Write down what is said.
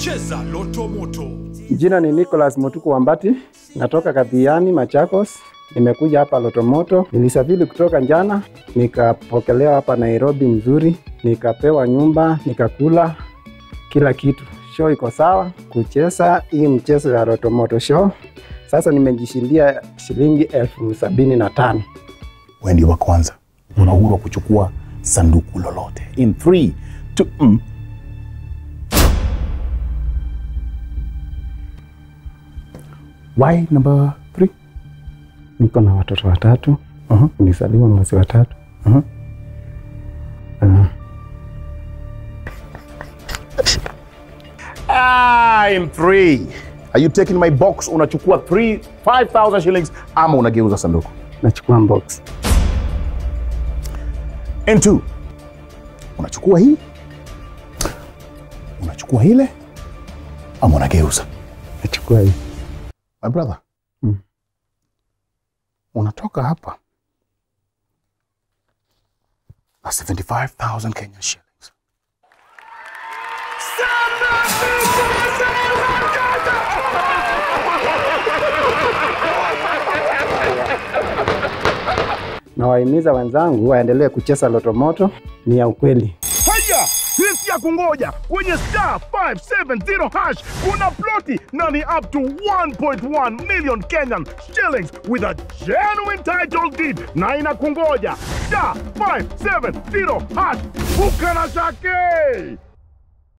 Cheza Loto Moto. Jina ni Nicholas Mutuku Wambati, natoka Kadhiani, Machakos. Nimekuja hapa Lotomoto. Nilisafiri kutoka jana, nikapokelewa hapa Nairobi mzuri, nikapewa nyumba, nikakula kila kitu. Show iko sawa kucheza hii mchezo ya Lotomoto show. Sasa nimejishindia shilingi elfu sabini na tano. wewe ndio wa kwanza, una uhuru wa kuchukua sanduku lolote. In 3 2 mm. Why number 3? Niko na watoto watatu, Uh-huh. nilizaliwa mwezi wa tatu. Uh-huh. Ah, Ah, in 3. Are you taking my box? Unachukua 3 5000 shillings ama unageuza sanduku? nachukua box. In 2. Unachukua hii? Unachukua ile ama unageuza? Nachukua hii. My brother. Mm. Unatoka hapa na 75,000 Kenya shillings. Nawahimiza wenzangu waendelee kucheza Lotomoto, ni ya ukweli. Haya, hii si ya kungoja. Kwenye star 570 hash kuna ploti na ni up to 1.1 million Kenyan shillings with a genuine title deed na inakungoja. Star 570 hash, buka na shake.